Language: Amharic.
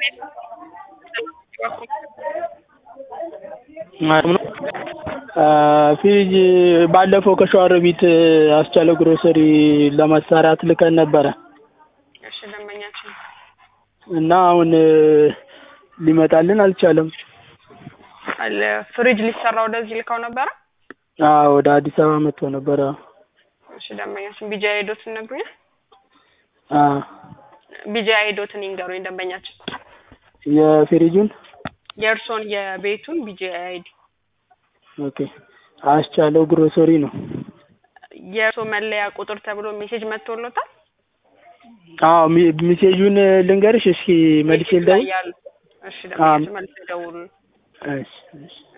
ፍሪጅ ባለፈው ከሸዋሮቢት አስቻለው ግሮሰሪ ለማሰራት ልከን ነበረ እሺ ደንበኛችን እና አሁን ሊመጣልን አልቻለም። አለ ፍሪጅ ሊሰራ ወደዚህ ልከው ነበረ። አዎ ወደ አዲስ አበባ መጥቶ ነበረ። እሺ ደንበኛችን ቢጂ አይዶትን ነግሩኛል። አዎ ቢጂ አይዶትን ይንገሩኝ ደንበኛችን። የፍሪጁን የእርሶን የቤቱን ቢጂ አይዲ ኦኬ አስቻለው ግሮሰሪ ነው። የእርሶ መለያ ቁጥር ተብሎ ሜሴጅ መጥቶሎታል። አዎ ሚ- ሚሴጁን ልንገርሽ እስኪ መልሼ ሜሴጅ ላይ ልደውል። ያሉ እሺ ደንበኛችን መልስ ደውሉ። እሺ እሺ